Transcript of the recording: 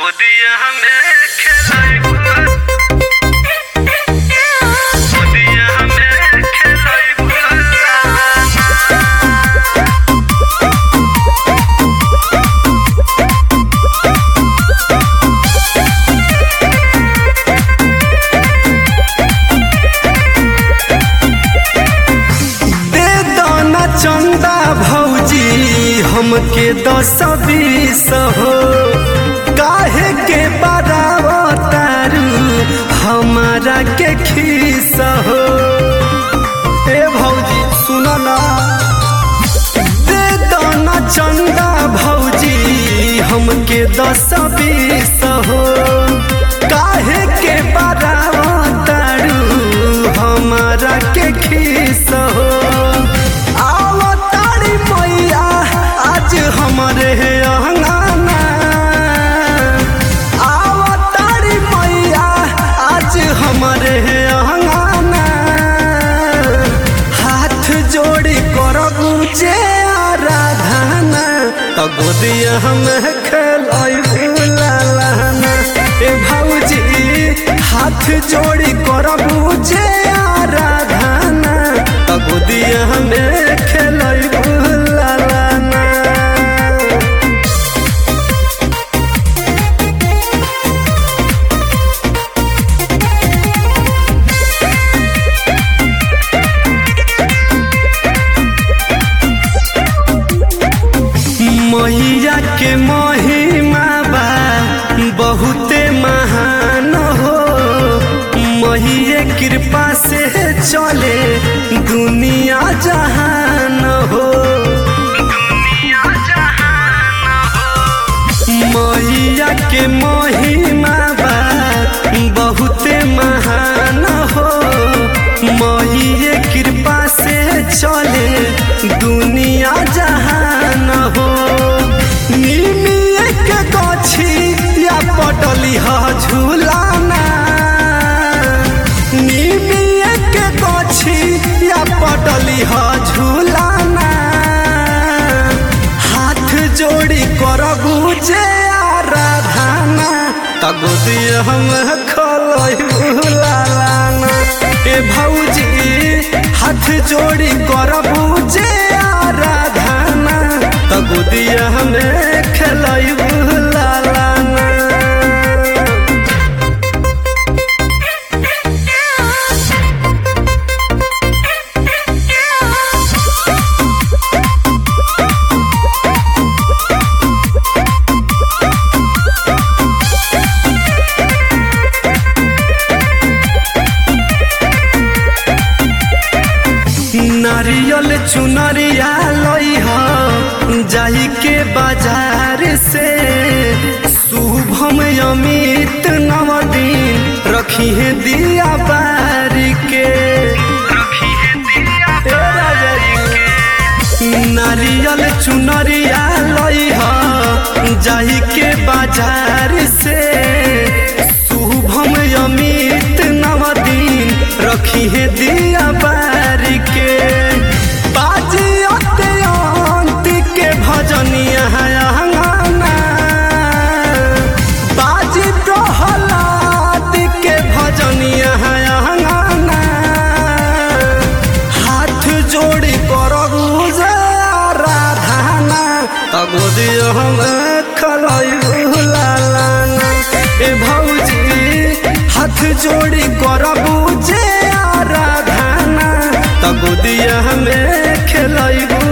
गोदिया में खेलाइबो गोदिया में खेलाइबो दे दाना चंदा भौजी हमके दस बीस हो काहे के बरावा तारू हमारा के खीस हो ए भौजी सुन ना दे दाना चंदा भौजी हमके दस बीस हो काहे के बरावा तारू हमारा के खीस हो आओ तारी मैया आज हमारे अंगना आओ तारी मैया आज हमारे अंगना हाथ जोड़ी कर गुजे आराधना तो गोदिया हम खेलाई लालाना ए भौजी हाथ जोड़ी कर गुजे आराधना तो गोदिया हम खेलाई लालाना मैया के महिमा बा बहुते महान हो मैये कृपा से चले दुनिया जहान हो दुनिया जहान हो मैया के महिमा बा बहुते महान हो मैये कृपा से चले दुनिया जहान हो निमिये के गछी या पटली ह झूलाना निमिये के गछी या पटली ह झूलाना हाथ जोड़ी कर गुजे आराधना तगोदी हम खलई लालाना ए भौजी हाथ जोड़ी कर बुझे आराधना तगोदी हमें खेलई लालाना नारियल चुनरिया लई ह जाई के बाजार से शुभम अमित नवदीन रखी है दिया बारी के रखी है दिया ए राजा के नारियल चुनरिया लई ह जाई के बाजार से शुभम अमित नवदीन रखी है दिया बारी के बाजी अत्यंत के भजनिया अंगना बाजी प्रहलाद के भजनिया अंगना हाथ जोड़ी कर आराधना तगोदी हम खलई लालाना ए भौजी हाथ जोड़ी कर बुझे आराधना तगोदी हमें खेलई